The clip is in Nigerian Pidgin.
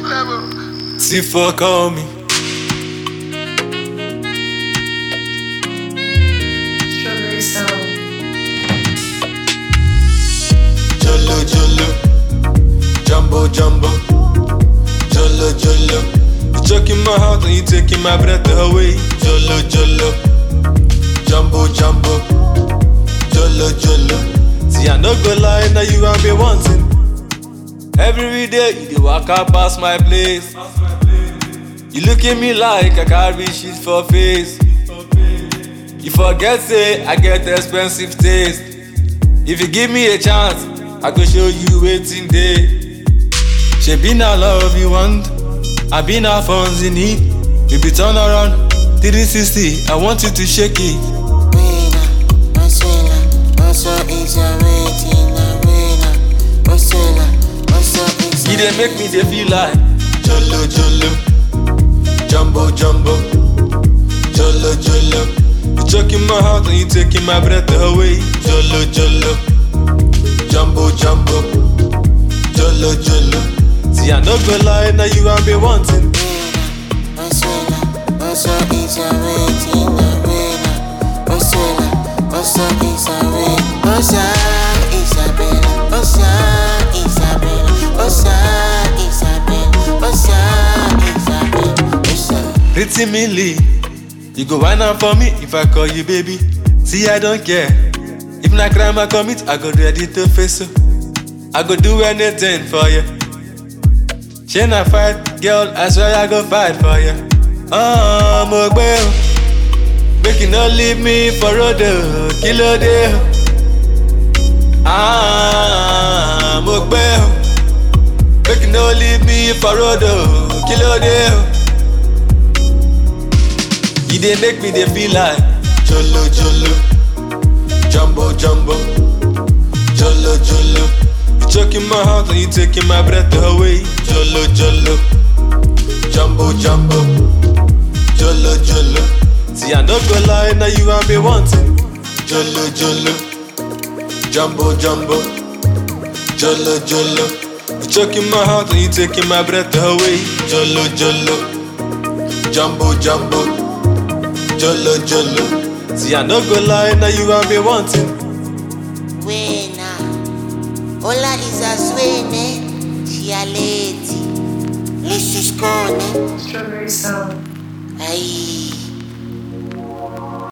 T4 call me. Strawberry sound. Jolo Jolo, Jumbo Jumbo, Jolo Jolo. You choking my heart and you taking my breath away. Jolo Jolo, Jumbo Jumbo, Jolo Jolo. See I no go lie, now you and me wanting. Every day you dey waka pass my place. You look at me like I carry shit for face. You forget say I get expensive taste. If you give me a chance, I go show you waiting day. Shebi na love you want, I be na funds in need. You be turn around, 360, I want you to shake it. Wena, Marcela, also is a waiting, Wena, Marcela, also is You dey make me dey feel like Jolo Jolo, Jumbo Jumbo, Jolo Jolo. You choking my heart and you taking my breath away. Jolo Jolo, Jumbo Jumbo, Jolo Jolo. See I no go lie, now you and me wanting. Marcela, also is a waiting, Wena, Marcela, also is a waiting, Osa Isabella, Osa Isabella, Osa Isabella, Osa Isabella, Osa. Pretty Millie, you go whine am for me if I call you baby. See, I don't care. If na crime I commit, I go ready to face you. I go do anything for you. She na fight, girl, I swear I go fight for you. Oh, mo gbé o. Make you no leave me for road o, kí ló dé o? Ah, mo gbé o. Make you no leave me for road o, kí ló dé o? You dey make me dey feel like Jolo Jolo, Jumbo Jumbo, Jolo Jolo. You choking my heart and you taking my breath away. Jolo Jolo, Jumbo Jumbo, Jolo Jolo. See I no go lie, now you and me wanting. Jolo Jolo, Jumbo Jumbo, Jolo Jolo. You choking my heart and you taking my breath away. Jolo Jolo, Jumbo Jumbo. Jolo Jolo. See, I no go lie, now you and me wanting. Wena, Ola is a swene, Chialeti, Lisiskone, Strawberry sound. Ai.